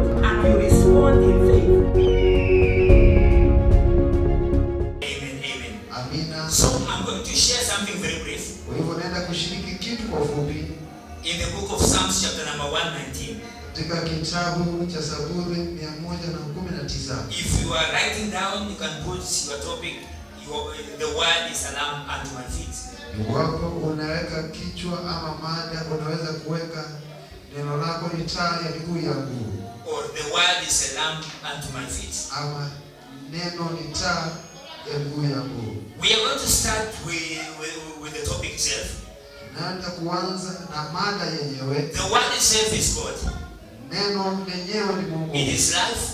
God and you respond in faith. Amen, amen. Amina. So I'm going to share something very brief Kwa hivyo naenda kushiriki kitu kwa ufupi in the book of Psalms, chapter number 119. katika kitabu cha Zaburi 119. If you are writing down, you can put your topic. Your, the word is a lamp unto my feet. Iwapo unaweka kichwa ama mada, unaweza kuweka neno lako ni taa ya miguu yangu, Or the word is a lamp unto my feet. ama neno ni taa ya miguu yangu. We are going to start with, with, with the topic itself. Naenda kuanza na mada yenyewe. The word itself is God. Neno lenyewe ni Mungu It is life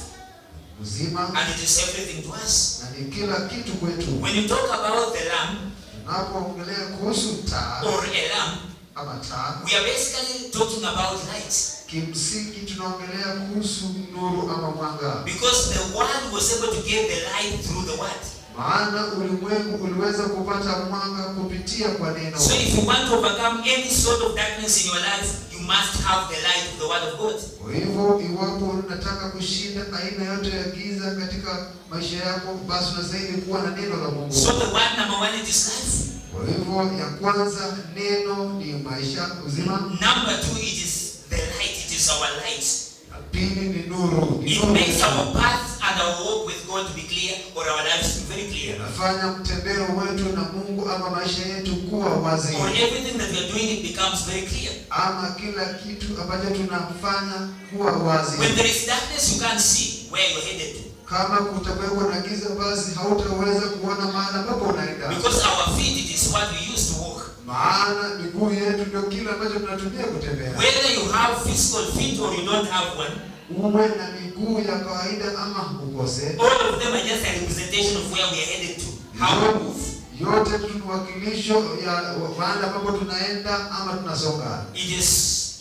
uzima and it is everything to us. na ni kila kitu kwetu. When you talk about the lamp Tunapoongelea kuhusu taa or a lamp, ama taa, we are basically talking about light. kimsingi tunaongelea kuhusu nuru ama mwanga, Because the world was able to get the light through the word. maana ulimwengu uliweza kupata mwanga kupitia kwa neno. So if you want to overcome any sort of darkness in your life, you must have the light of the word of God. Kwa hivyo iwapo unataka kushinda aina yote ya giza katika maisha yako, basi unastahili kuwa na neno la Mungu. So the word number one, it is life. Kwa hivyo ya kwanza neno ni maisha uzima, Number two, it is the light. It is our light. na pili ni nuru. Ni It nuru makes our path and our walk with God to be clear or our lives to be very clear. inafanya mtembeo wetu na Mungu ama maisha yetu kuwa wazi, Or everything that we are doing, it becomes very clear. ama kila kitu ambacho tunafanya kuwa wazi. When there is darkness, you can't see where you're headed to. Kama kutakuwepo na giza, basi hautaweza kuona mahali ambapo unaenda, Because our feet, it is what we use to walk. maana miguu yetu ndio kile ambacho tunatumia kutembea. Whether you have physical feet or you don't have one, uwe na miguu ya kawaida ama ukose, all of them are just a representation of where we are headed to. How we move. yote tu ni wakilisho ya mahali ambapo tunaenda ama tunasonga. It is,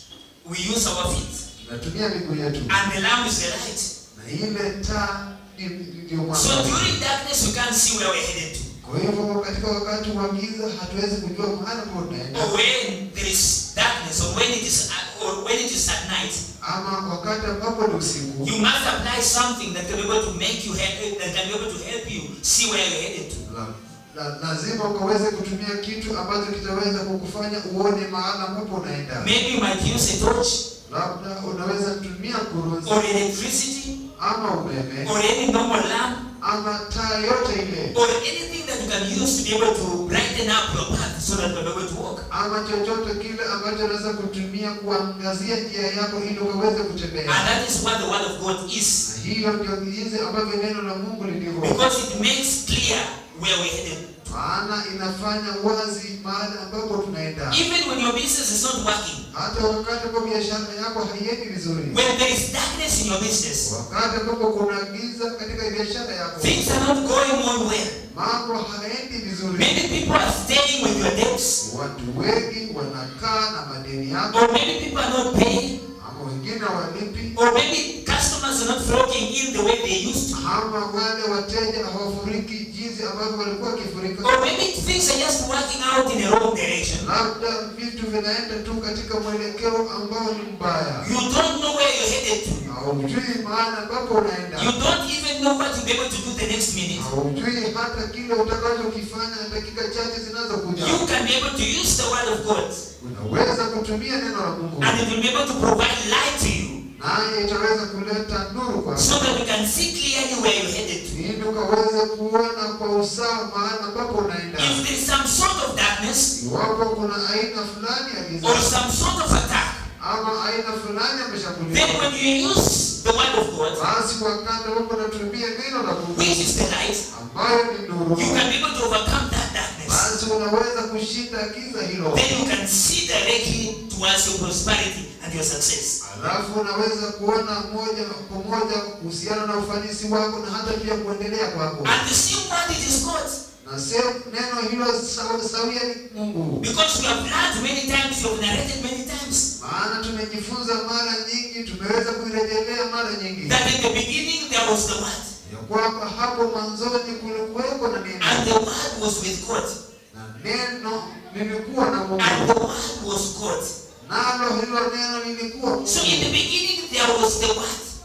we use our feet. Tunatumia miguu yetu, And the lamp is the light. na ile taa ni- ndio So mwanga. during darkness, we can't see where we're headed to. Kwa hivyo katika wakati wa giza hatuwezi kujua mahali ambapo tunaenda, Or when there is darkness, or when it is, or when it is at night, ama wakati ambapo ni usiku, you must apply something that can be able to make you help, that can be able to help you see where you're headed to. la- la- lazima ukaweze kutumia kitu ambacho kitaweza kukufanya uone mahali ambapo unaenda. Maybe you might use a torch, Labda unaweza tumia kurunzi or electricity, ama umeme or any normal lamp, ama taa yote ile or anything that you can use to be able to brighten up your path so that you're able to walk. ama chochote kile ambacho unaweza kutumia kuangazia njia yako ili ukaweze And kutembea. that is what the word of God is. Na hiyo ndio jinsi ambavyo neno la Mungu lilivyo, Because it makes clear where we're headed. maana inafanya wazi mahali ambapo tunaenda. Even when your business is not working, Hata wakati ambapo biashara yako haiendi vizuri, when there is darkness in your business, wakati ambapo kuna giza katika biashara yako, things are not going on well. mambo hayaendi vizuri, Many people are staying with your debts, watu wengi wanakaa na madeni yako, or maybe people are not paying, ama wengine hawalipi, or maybe customers are not flocking in the way they used to, ama wale wateja hawafuriki jinsi ambavyo walikuwa wakifurika. or maybe things are just working out in a wrong direction. labda vitu vinaenda tu katika mwelekeo ambao ni mbaya, You don't know where you're headed to. haujui mahali ambapo You unaenda, don't even know what you'll be able to do the next minute. haujui hata kile utakachokifanya dakika chache zinazokuja. You can be able to use the word of God, Unaweza kutumia neno la Mungu, and it will be able to provide light to you, naye itaweza kuleta nuru kwako, so that you can see clearly where you're headed to. ili ukaweze kuona kwa usawa mahali ambapo unaenda. If there is some sort of darkness Iwapo kuna aina fulani ya or giza some sort of attack, ama aina fulani ya then mashambulizi, when you use the word of God, basi wakati ambapo unatumia neno la Mungu which is the light, ambayo ni nuru you can be able to overcome that darkness. basi unaweza kushinda giza hilo, Then you can see directly towards your prosperity and your success. alafu unaweza kuona moja kwa moja kuhusiana na ufanisi wako na hata pia kuendelea kwako, And the same word it is God. na sio neno hilo sawa- sawia ni Mungu, Because we have learned many times, you have narrated many times, maana tumejifunza mara nyingi, tumeweza kuirejelea mara nyingi that in the beginning there was the word, ya kwamba hapo mwanzoni kulikuweko na and neno the word was with God, na neno lilikuwa na Mungu, and the word was God. nalo hilo neno lilikuwa So in the Mungu. beginning there was the word,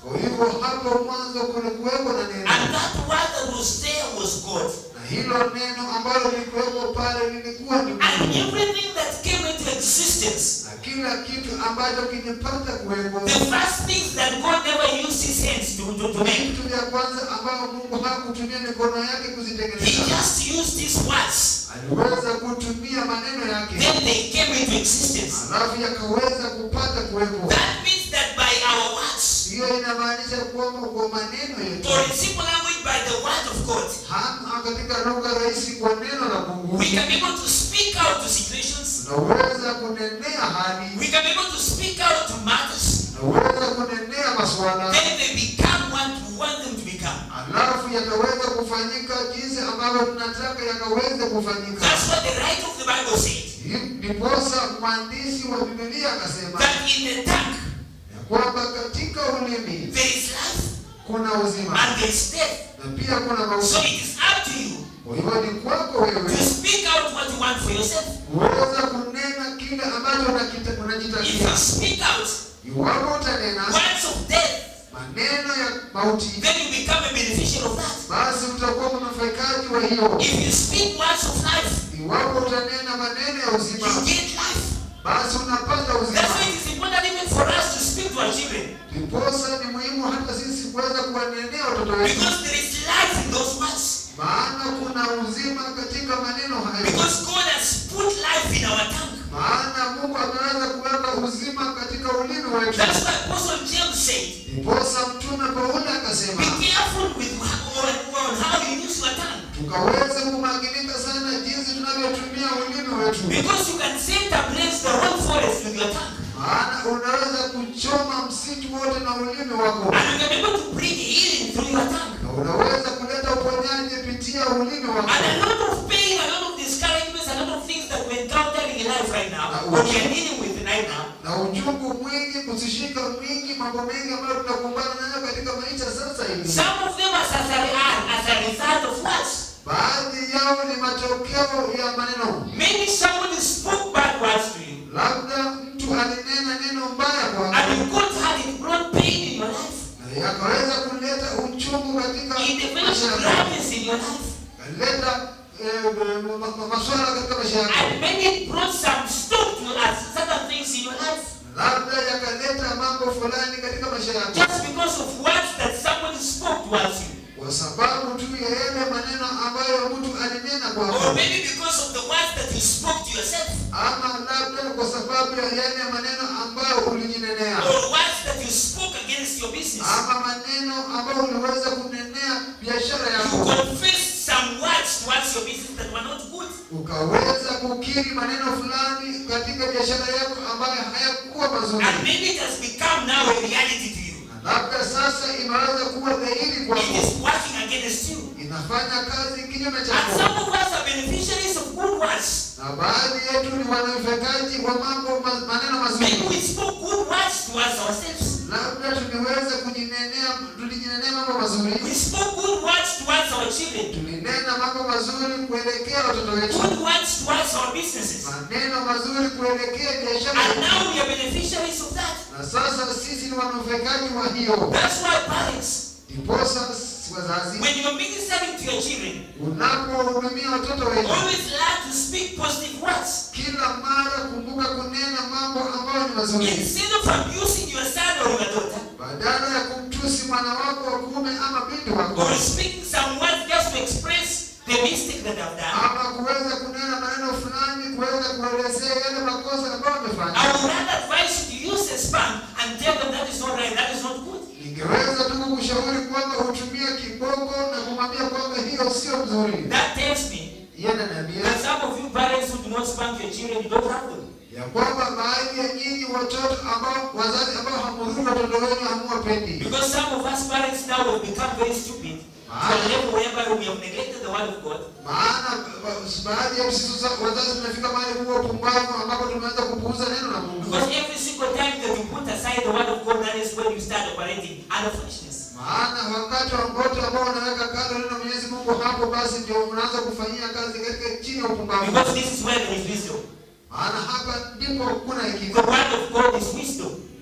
Kwa hivyo hapo mwanzo kulikuwepo na neno, And that word that was there was God. na hilo neno ambalo lilikuwepo pale lilikuwa ni And Mungu, everything that came into existence, na kila kitu ambacho kilipata kuwepo, the first things that God never used his hands to, to, to make, vitu vya kwanza ambao Mungu hakutumia mikono yake he kuzitengeneza, just used his words. aliweza kutumia maneno yake, Then they came into existence. alafu yakaweza kupata kuwepo. That means that by our words, Hiyo inamaanisha kwamba kwa maneno yetu or in simple language, by the word of God, hata katika lugha rahisi, kwa neno la Mungu we can be able to speak out to situations. tunaweza kunenea hali, We can be able to speak out to matters. tunaweza kunenea masuala, Then they become what we want them to become. alafu yakaweza kufanyika jinsi ambavyo tunataka yakaweze kufanyika. That's what the writer of the Bible said. Ndiposa mwandishi wa Biblia akasema That in the tongue ya kwamba katika ulimi there is life kuna uzima and there is death. na pia kuna So mauti. it is up to you Kwa hivyo ni kwako to wewe speak out what you want for yourself. kuweza kunena kile ambacho unakita- If you unajitakia. speak out Iwapo utanena words of death, maneno ya mauti, then you become a beneficiary of that. basi utakuwa mnufaikaji wa hiyo. If you speak words of life, Iwapo utanena maneno ya uzima, you get life. basi unapata That's uzima. why it is important even for us to speak to our children. Ndiposa ni muhimu hata sisi kuweza kuwanenea watoto wetu, Because there is life in those words. maana kuna uzima katika maneno hayo. Because God has put life in our tongue. maana Mungu ameweza kuweka uzima katika ulimi wetu. That's why Apostle James said, Ndiposa mtume Paulo akasema be careful with how, on, on how you use your tongue. tukaweze kumakinika sana jinsi tunavyotumia ulimi wetu, Because you can set ablaze the whole forest with your tongue. maana unaweza kuchoma msitu wote na ulimi wako, And you can be able to bring healing through your tongue. na unaweza kuleta uponyaji kupitia ulimi wako. And a lot of pain, a lot of discouragements, a lot of things that we're encountering in life right now, or we are dealing with right now, na uchungu mwingi, kusishika mwingi, mambo mengi ambayo tunakumbana nayo katika maisha sasa hivi, some of them are as a, are as a result of what? baadhi yao ni matokeo ya maneno. Maybe somebody spoke bad words to you, Labda mtu alinena neno mbaya and kwako you got hurt, it brought pain in your life. na yakaweza kuleta uchungu katika It developed maisha yako, gladness in your life. kaleta eh, ma- ma- maswala katika maisha yako, And maybe it brought some stop to us, certain things in your life. labda yakaleta mambo fulani katika maisha yako, Just because of words that somebody spoke towards you. kwa sababu tu ya yale maneno ambayo mtu alinena Or kwako, maybe because of the words that you spoke to yourself. ama labda kwa sababu ya yale maneno ambayo ulijinenea, Or words that you spoke against your business. ama maneno ambayo uliweza kunenea biashara You yako, confessed some words towards your business that were not good. ukaweza kukiri maneno fulani katika biashara yako ambayo hayakuwa mazuri. And maybe it has become now a reality to you. labda sasa imeweza kuwa dhahiri It kwako, is working against you. inafanya kazi kinyume And chako, some of us are beneficiaries of good words. na baadhi yetu ni wanufaikaji wa mambo ma, maneno Maybe mazuri. we spoke good words towards ourselves. Labda tuliweza kujinenea, tulijinenea mambo mazuri, We spoke good words towards our children. tulinena mambo mazuri kuelekea watoto wetu, Good words towards our businesses. maneno mazuri kuelekea biashara And yetu. now we are beneficiaries of that. na sasa sisi ni wanufaikaji wa hiyo. That's why parents, Ndiposa wazazi, when you're ministering to your children, unapohudumia watoto wetu, always learn to speak positive words. kila mara kumbuka kunena mambo ambayo ni mazuri. Instead of abusing your son or your daughter, badala ya kumtusi mwana wako wa kuume ama binti wako or speaking some words just to express the mistake that I've done, ama kuweza kunena maneno fulani kuweza kuelezea yale makosa ambayo I amefanya would rather advise you to use a spank and tell them that is not right, that is not good. ningeweza tu kukushauri kwamba utumie kiboko na kumwambia kwamba hiyo sio mzuri That tells me yeye ananiambia that some of you parents who do not spank your children, you don't have them. ya kwamba baadhi ya nyinyi watoto ambao wazazi ambao hamhudhuru watoto wenu hamuwapendi Because some of us parents now have become very stupid to a level whereby we have neglected the word of God. maana ba- baadhi ya sisi sasa wazazi tumefika mahali kuwa pumbavu ambapo tumeanza kupuuza neno la Mungu Because every single time that you put aside the word of God, that is when you start operating under foolishness. maana wakati wa wote ambao unaweka kando neno la Mwenyezi Mungu hapo basi ndio unaanza kufanyia kazi katika chini ya upumbavu Because this is where there is wisdom. maana hapa ndipo kuna The hekima word of God is wisdom.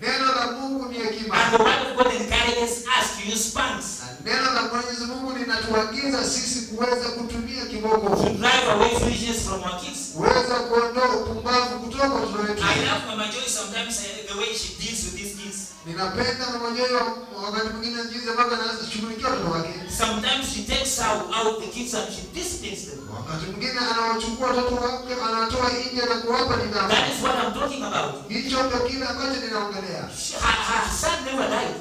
Neno la Mungu ni hekima. And the word of God encourages us to use spanks Na neno la Mwenyezi Mungu linatuagiza sisi kuweza kutumia to kiboko, drive away foolishness from our kids. kuweza kuondoa upumbavu kutoka kwa watoto wetu. I love Mama Joy sometimes uh, the way she deals with these kids. Ninapenda mama Joy wa- wakati mwingine jinsi ambavyo anaweza shughulikia watoto wake. Sometimes she takes out, out the kids and she disciplines them. Wakati mwingine anawachukua watoto wake, anawatoa nje na kuwapa nidhamu. That is what I'm talking about. Hicho ndio kile ambacho ninaongelea. She, her, her son never died.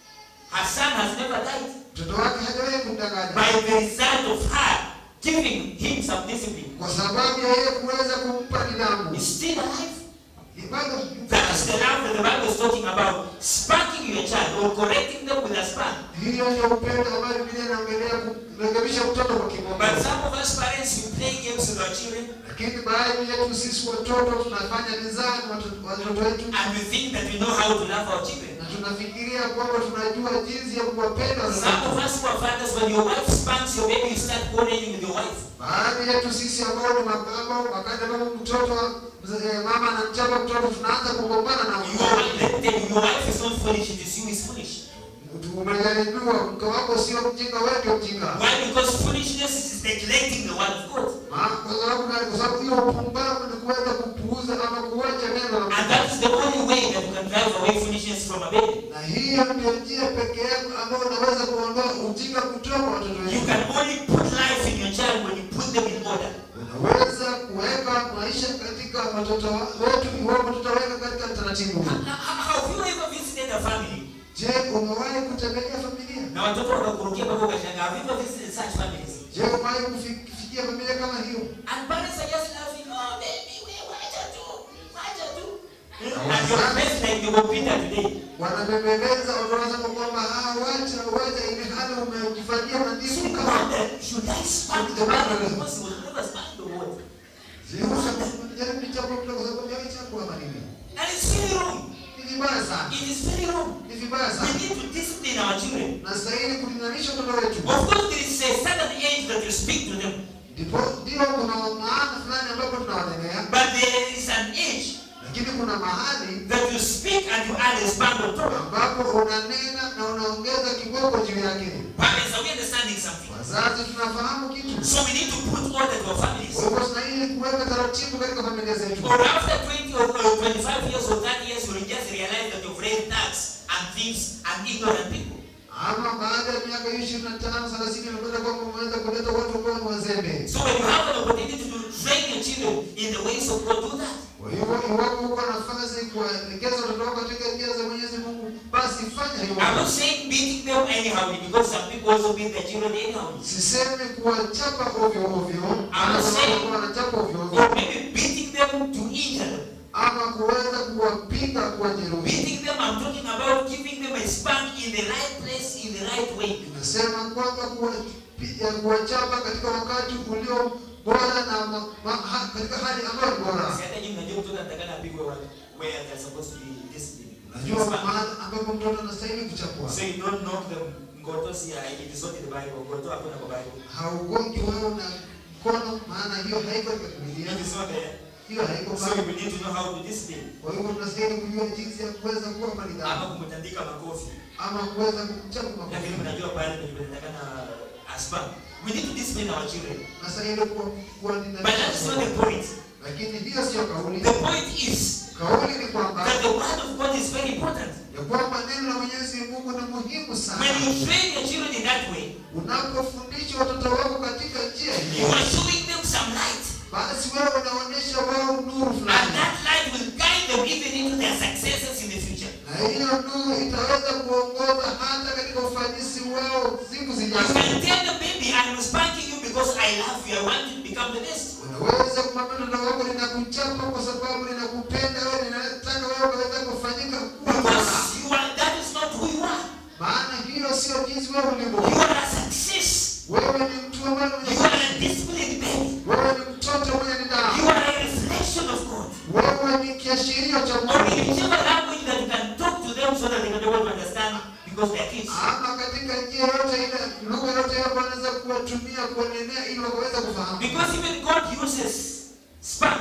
Her son has never died. Mtoto wake hajawahi kumdanganya By the result of her giving him some discipline. kwa sababu ya yeye kuweza kumpa nidhamu. He's still alive. Bado That is the love that the Bible is talking about. Spanking your child or correcting them with a spank. hiyo ndio upendo ambayo Biblia inaongelea kurekebisha mtoto kwa kiboko. But some of us parents, we play games with our children Lakini baadhi yetu sisi watoto tunafanya mizani watoto watoto wetu and we think that we know how to love our children. na tunafikiria kwamba tunajua jinsi ya kuwapenda watoto Some wetu. of us who are fathers, when your wife spanks your baby, you start quarreling with your wife. Baadhi yetu sisi ambao ni mababa, wakati ambapo mtoto mzee- eh, mama anamchapa mtoto, tunaanza kugombana na Your wife, let me tell you, your wife is not foolish, it is you is foolish. umejaribiwa, mke wako sio mjinga, wewe ndio mjinga. Why? Because foolishness is neglecting the word of God. Ma- Kwa sababu gani? Kwa sababu hiyo upumbavu ni kuweza kupuuza ama kuacha neno la And Mungu. that is the only way that you can drive away foolishness from a baby. Na hiyo ndio njia pekee yako ambayo unaweza kuondoa ujinga kutoka kwa watoto You wetu. can only put life in your child when you put them in order. Unaweza kuweka maisha katika watoto wa- wetu iwapo tutaweka katika taratibu. Now, how- Have you ever visited a family? Je, umewahi kutembelea familia? Na watoto wakakurukia mpaka ukashangaa. Have you ever visited such families? Je, umewahi kufi- kufikia familia kama hiyo? And parents are just laughing, oh baby, we wacha tu, wacha tu. And your friends like the computer today. Wanabembeleza watoto wanasema kwamba ah, wacha wacha, ile hali umejifanyia So mandimu you kama wonder, should I spank the man because he was never spanked the word? Je, unajaribu kuchapa mtoto kwa sababu ya chakula ama nini? And it's very wrong. Ni vibaya sana. It is very wrong. Ni vibaya We sana. need to discipline our children. Na stahili kulinganisha watoto wetu. Of course, there is a certain age that you speak to them, Ndipo ndio kuna maana fulani ambapo tunawanenea, but there is an age lakini kuna mahali that you speak and you add a spank on top. ambapo unanena na unaongeza kiboko juu yake. Parents, are we understanding something? Wazazi tunafahamu kitu. So we need to put order to our families. Kwa hivyo tunastahili kuweka taratibu katika familia zetu. Or after 20 or or 25 years or 30 years, you will just realize that you've raised thugs and thieves and ignorant people. Ama baada ya miaka ishirini na tano thelathini unapata kwamba umeweza kuleta watu ambao ni wazembe. So when you have an opportunity to train your children in the ways of God, do that. Kwa hivyo iwapo uko na nafasi kuwaelekeza watoto wako katika njia za Mwenyezi Mungu, basi fanya I'm not hivyo. saying beating them anyhow because some people also beat their children anyhow. Sisemi kuwachapa ovyo ovyo, I'm ana saying- sababu kuwa wanachapa ovyo ovyo, Or maybe beating them to injure them. ama kuweza kuwapiga kuwajeruhi. Beating them, I'm talking about giving them a spank in the right place, in the right way. Inasema kwamba kuwapiga kuwachapa katika wakati ulio bora na ma, ma, ha, katika hali ambayo ni bora. Si hata nyinyi mnajua mtoto anatakana apigwe wa- where they're supposed to be disciplined. Najua mahali ambapo mtoto anastahili kuchapwa. So you don't knock them ngotos here. It is not in the Bible. Ngoto hakuna kwa Bible. Haugongi wewe na mkono, maana hiyo haiko katika Biblia. It is not there. Hiyo haiko So pale. we need to know how to discipline. Kwa hivyo tunastahili kujua jinsi ya kuweza kuwapa Ama nidhamu kumtandika makofi. ama kuweza kumchapa Lakini makofi. mnajua pale ndio inatakana aspank. We need to discipline our children. Nastahili kuwa kuwa But that is not the nina point. lakini hiyo sio kauli. The point is Kauli ni kwamba that the word of God is very important. ya kwamba neno la Mwenyezi Mungu ni muhimu sana. When you train your children in that way, Unapofundisha watoto wako katika njia you hiyo, are showing them some light. basi wewe unaonyesha wao nuru And fulani, that light will guide them even into their successes in the future. na hiyo nuru itaweza kuongoza hata katika ufanisi wao siku You zijazo. can tell them, baby, I'm spanking you because I love you. I want you to become the best. Unaweza kumwambia mtoto wako, ninakuchapa kwa sababu ninakupenda wewe, ninataka wewe ukaweza kufanyika kuwa bora, Because you are, that is not who you are. maana hiyo sio jinsi wewe ulivyo. You are a success. Wewe ni mtu ambaye You mwenye are a disciplined baby. wewe ni mtoto mwenye You nidhamu, are a reflection of God. wewe ni kiashirio cha Or Mungu. in whichever language that you can talk to them so that they can be able to understand because they are kids. ama katika njia yote ile, lugha yote ile ambayo anaweza kuwatumia kuwanenea ili wakaweza kufahamu. Because even God uses spanks.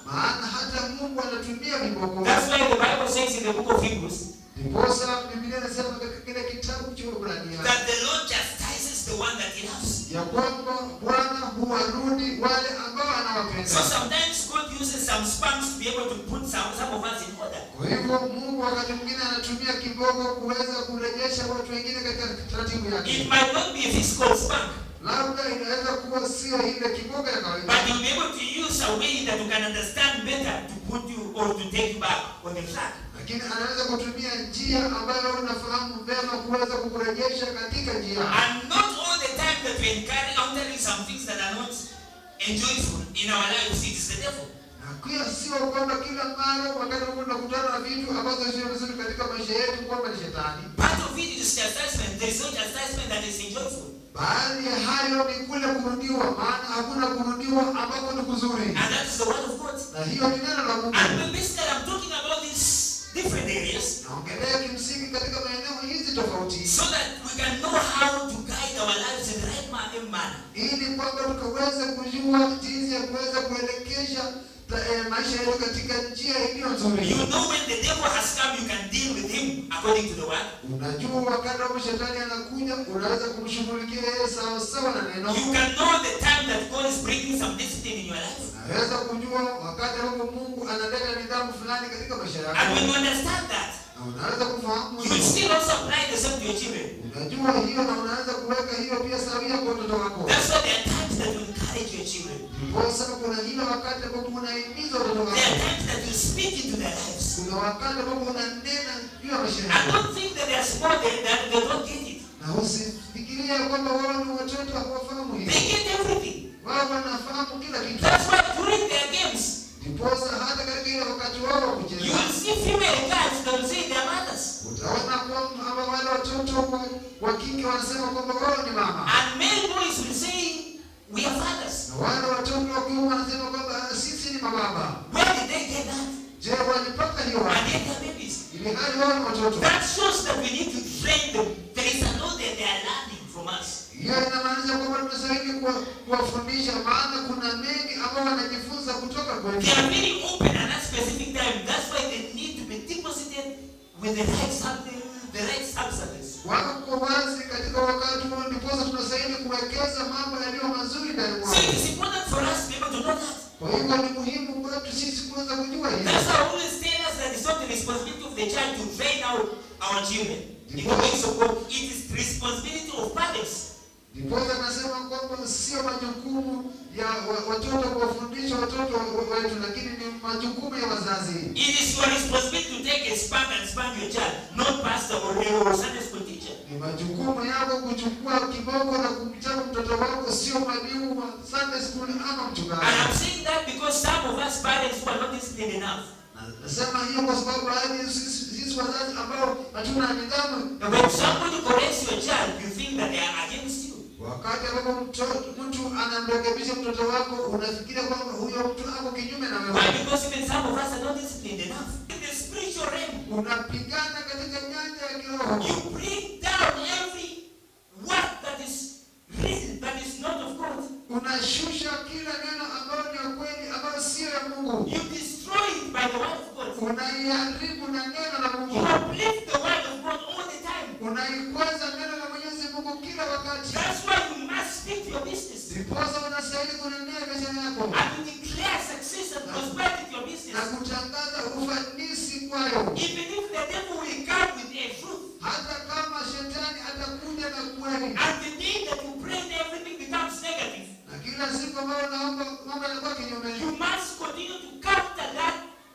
maana hata Mungu anatumia viboko. That's why the Bible says in the book of Hebrews Ndiposa Biblia inasema katika kile kitabu cha Waebrania that the Lord chastises the one that he loves. ya kwamba Bwana huwarudi wale ambao So anawapenda. sometimes God uses some spanks to be able to put some, some of us in order. Kwa hivyo Mungu wakati mwingine anatumia kiboko kuweza kurejesha watu wengine katika taratibu It yake. might not be a physical spank, Labda inaweza kuwa sio ile kiboko ya but kawaida, you'll be able to use a way that you can understand better to put you or to take you back on the track. lakini anaweza kutumia njia ambayo unafahamu vema kuweza kukurejesha katika njia. And not all the time that we encounter encountering some things that are not enjoyable in our lives, it is the devil. Na pia sio kwamba kila mara wakati unakutana na vitu ambazo sio vizuri katika maisha yetu kwamba ni shetani. Part of it is chastisement. There is no chastisement that is enjoyable. Baadhi ya hayo ni kule kurudiwa, maana hakuna kurudiwa ambapo ni kuzuri, And that is the word of God. na hiyo ni neno la Mungu. And basically, I'm talking about these different areas Naongelea kimsingi katika maeneo hizi tofauti, so that we can know how to guide our lives in the right ma- manner. ili kwamba tukaweze kujua jinsi ya kuweza kuelekesha ta- eh, maisha yetu katika njia iliyo nzuri. You know when the devil has come, you can deal with him according to the word. Unajua wakati ambapo shetani anakuja, unaweza kumshughulikia yeye sawa sawa na neno. You can know the time that God is bringing some discipline in your life. Unaweza kujua wakati ambapo Mungu analeta nidhamu fulani katika maisha And when you yako, understand that, na unaweza kufahamu you will hivyo. still also apply the same to your children. Unajua hiyo na unaweza kuweka hiyo pia sawia kwa watoto wako. That's why there are times that you encourage your children. Kwa sababu kuna hiyo wakati ambapo unahimiza watoto There are wako. times that you speak into their lives. Kuna wakati ambapo unanena juu ya maisha I yako. don't think that they are small, they, that they don't get it. Na usifikirie kwamba wao ni watoto hawafahamu They hivyo. get everything. Wao wanafahamu kila kitu. That's why during their games, Ndiposa hata katika ile wakati wao wa you kucheza will see female guys that will say they're mothers. utaona kwamba wale watoto wa, wa kike wanasema kwamba wao ni mama. And male boys will say, we are fathers. Na wale watoto wa kiume wanasema kwamba "Ah, sisi ni mababa. Where did they get that? Je, walipata hiyo And wapi? yet they're babies. Ili hali wao ni watoto. That shows that we need to train them. There is a lot that they are learning from us. Hiyo inamaanisha kwamba tunastahili kuwa- kuwafundisha, maana kuna mengi ambao wanajifunza kutoka They kwetu. are very open at that specific time. That's why they need to be deposited with the right something, the right substance. Wako wazi katika wakati huo, ndiposa tunastahili kuwekeza mambo yaliyo mazuri ndani So mwao. it is important for us to be able to know that. Kwa hivyo ni muhimu kwetu sisi kuweza kujua hili. That's why I always tell us that it's not the responsibility of the child to train out our children in the ways of God. It is the responsibility of parents. Ndiposa nasema kwamba sio majukumu ya wa- watoto kuwafundisha watoto wa- wetu, lakini ni majukumu ya wazazi. It is your responsibility to take a spank and spank your child, not pastor or, or Sunday school teacher. Ni majukumu yako kuchukua kiboko na kumchapa mtoto wako, sio mwalimu wa Sunday school ama And I'm mchungaji. saying that because some of us parents who are not disciplined enough, Na- Nasema hiyo kwa sababu baadhi ya sisi sisi wazazi ambao hatuna nidhamu, And when somebody corrects your child, you think that they are against you. wakati ambapo mto- mtu anamrekebisha mtoto wako, unafikiria kwamba huyo mtu ako kinyume na Why? wewe. Because even some of us are not disciplined enough. In the spiritual realm, Unapigana katika nyanja ya kiroho. you bring down every word that is real, that is not of God. unashusha kila neno ambayo ni ya kweli ambayo sio ya Mungu, You destroy it by the word of God. unaiharibu na neno la You Mungu, uplift the word of God all the time. unaikweza neno la Mwenyezi Mungu kila wakati. That's why you must speak your business. Ndiposa unastahili kunenea biashara yako And to declare success and prosperity to your na business. kutangaza ufanisi kwayo, Even if the devil will come with a truth. hata kama shetani atakuja na kweli, And the day that you pray, everything becomes negative. na kila siku ambayo unaomba mambo yanakuwa kinyume, You must continue to counter that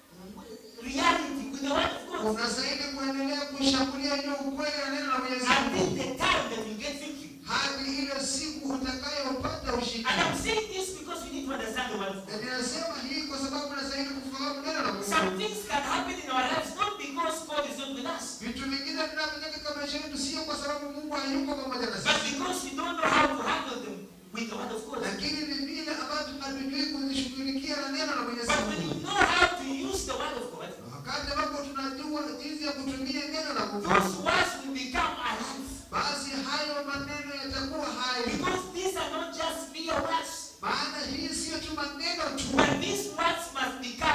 reality with the word of God unastahili kuendelea kushambulia hiyo ukweli na neno la Mwenyezi until Mungu the time that you get victory. hadi ile siku utakayopata ushindi. And I'm saying this because we need to understand the word of Na God. ninasema hii kwa sababu unastahili kufahamu neno la Mungu. Some things can happen in our lives not because God is not with us, Vitu vingine vinavyotokea katika maisha yetu sio kwa sababu Mungu hayuko pamoja na but sisi, because we don't know how to handle them with the word of God. lakini ni vile ambavyo hatujui kuzishughulikia na neno la Mwenyezi But when you Mungu. know how to use the word of God, Na Wakati ambapo tunajua jinsi ya kutumia neno la Mungu, those words will become alive. basi hayo maneno yatakuwa hai, Because these are not just mere words, maana hii sio tu maneno tu, but these words must become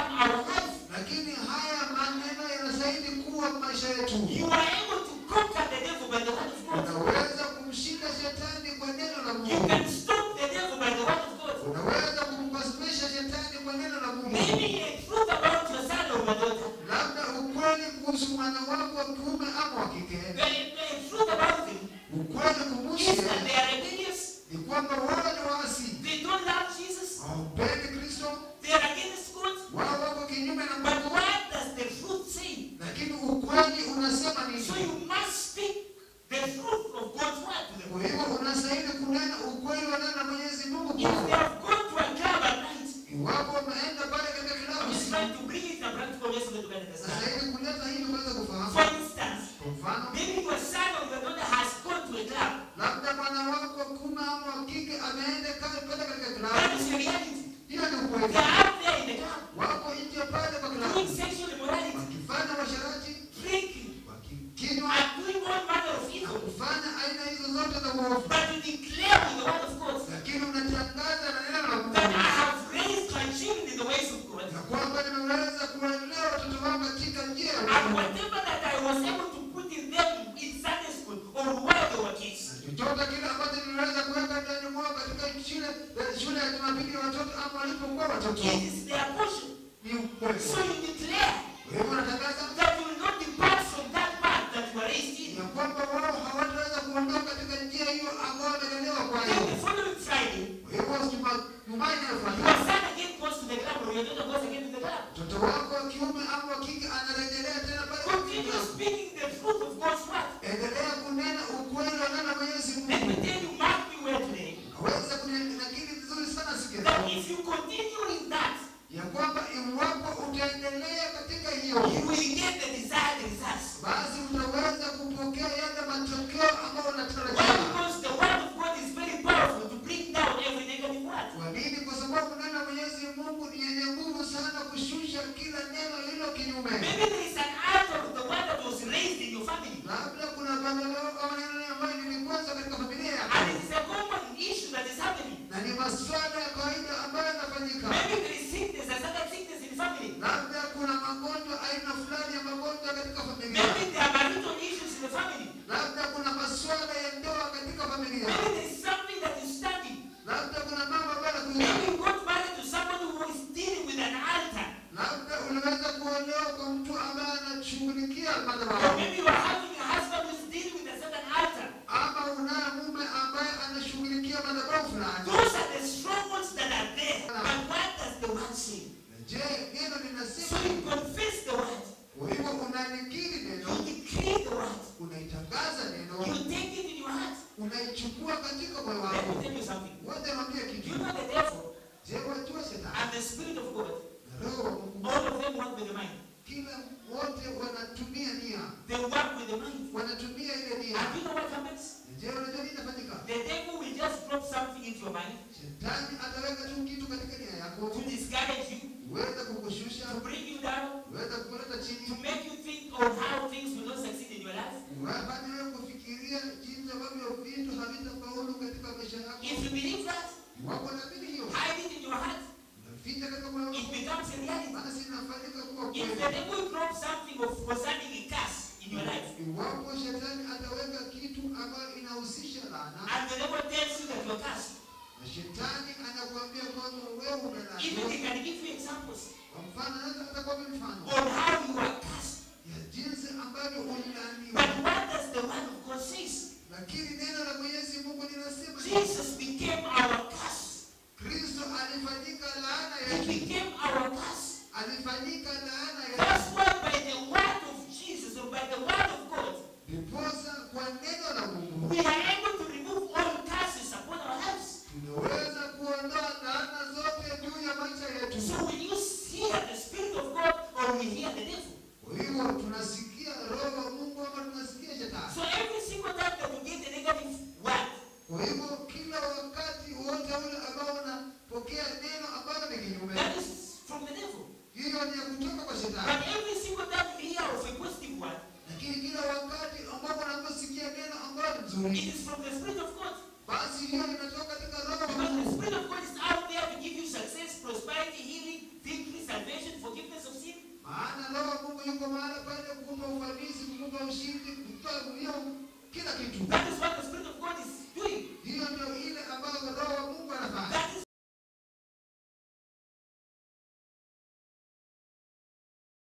kike ameenda ka- kwenda katika That klabu. is the reality. Hiyo ni They ukweli. are out there in the club Wako nje pale kwa doing klabu sexual immorality, wakifanya masharati, drinking, wakikinywa and doing all manner of na evil. kufanya aina hizo zote za uovu, But to declare with the word of God lakini unatangaza na neno la that I Mungu have raised my children in the ways of God. na kwamba nimeweza kuwalea watoto wangu katika njia ya And Mungu. whatever that I was able to put in them in Sunday school or while they were kids, chochote kile ambacho niliweza kuweka ndani mwao katika shule shule ya Jumapili ya watoto ama walipokuwa watoto it is their portion. ni ukweli. So you declare Kwa hivyo natangaza that you will not depart from that path that you were raised in. ya kwamba wao hawataweza kuondoka katika njia hiyo ambayo wamelelewa kwa Then the hiyo. following Friday, Kwa hivyo Juma- Jumanne your inafuatia, son again goes to the club or your daughter goes again to the club. mtoto wako wa kiume ama wa kike anarejelea tena pale kwa Continue kiume. speaking the truth of God's word. Endelea kunena ukweli wa neno la Mwenyezi Let me Mungu. tell you, mark me well today, Aweza kunakili vizuri sana siku ya that leo. if you continue in that, ya kwamba iwapo utaendelea katika hiyo you will get the desired results. basi utaweza kupokea yale matokeo ambayo Why? unatarajia. Because the word of God is very powerful to bring down every negative word. Kwa nini? Kwa sababu neno la Mwenyezi Mungu ni yenye nguvu sana kushusha kila neno lilo kinyume. Maybe there is an altar of the word that was raised in your family. Labda kuna maendeleo au neno ambayo lilikuanza katika familia And yako, it is a common issue that is happening. na ni masuala ya kawaida ambayo yanafanyika. Maybe there is sickness, a certain sickness in the family. Labda kuna magonjwa, aina fulani ya magonjwa katika familia. Maybe there are marital issues in the family. Labda kuna masuala ya ndoa katika familia. Maybe there is something that is standing. Labda kuna mambo ambayo Maybe yanakuja. you got married to somebody who is dealing with an altar. Labda unaweza kuolewa kwa mtu ambaye anashughulikia Or madhabahu, maybe you are having a husband who is dealing with a certain altar. ama unaye mume ambaye anashughulikia madhabahu fulani. Those are the strongholds that are there. But what does the word say? Na Je, neno So linasema you confess the word. kwa hivyo unanikiri neno, You decree the word. unaitangaza neno, You take it in your heart. unaichukua katika moyo Let wako. me tell you something. Wote mwambie You kitu. know the devil Je, wajua shetani and the spirit of God, na roho wa Mungu, all of them work with the mind. kila wote wanatumia nia, They work with the mind. wanatumia ile nia. And you know what happens? Na Je, unajua nini inafanyika? The devil will just drop something into your mind Shetani ataweka tu kitu katika nia yako, to discourage you, uweze kukushusha, to bring you down, uweze kukuleta to chini, make you think of how things will not succeed in your life. wafanye wewe kufikiria jinsi ambavyo vitu havitafaulu katika maisha yako. If you believe that, Wako naamini hiyo, hide it in your heart. unaficha katika moyo It wako, becomes a reality. basi inafanyika kuwa If kweli. the devil drops something of concerning a curse in your life, Iwapo shetani ataweka kitu ambayo inahusisha laana, and the devil tells you that you're cursed, na shetani anakuambia kwamba wewe even umelaaniwa. he can give you examples Kwa mfano, anaweza atakwambia mfano on how you are cursed. ya jinsi ambavyo ulilaaniwa, But what does the word of God says? lakini neno la Mwenyezi Mungu linasema Jesus became our curse. Kristo alifanyika laana He yetu, became our curse. alifanyika laana yetu. That's why by the word of Jesus or by the word of God, Ndiposa kwa neno la Mungu we are able to remove all curses upon our lives. tunaweza kuondoa laana zote juu ya maisha yetu. So will you hear the Spirit of God or we hear the devil? Kwa hivyo tunasikia roho wa Mungu ama tunasikia shetani. So every single time that you get a negative word, Kwa hivyo kila wakati wote ule ambao unapokea neno ambalo ni kinyume, that is from the devil. hiyo ni ya kutoka kwa But shetani. every single time you hear of a positive word, Lakini kila wakati ambapo unaposikia neno ambalo ni it nzuri, is from the Spirit of God. basi hiyo inatoka katika roho wa Because the Mungu. Spirit of God is out there to give you success, prosperity, healing, victory, salvation, forgiveness of sin. Maana roho wa Mungu yuko mahali pale kukupa ufanisi, kukupa ushindi, kukupa hiyo kila kitu. That is what the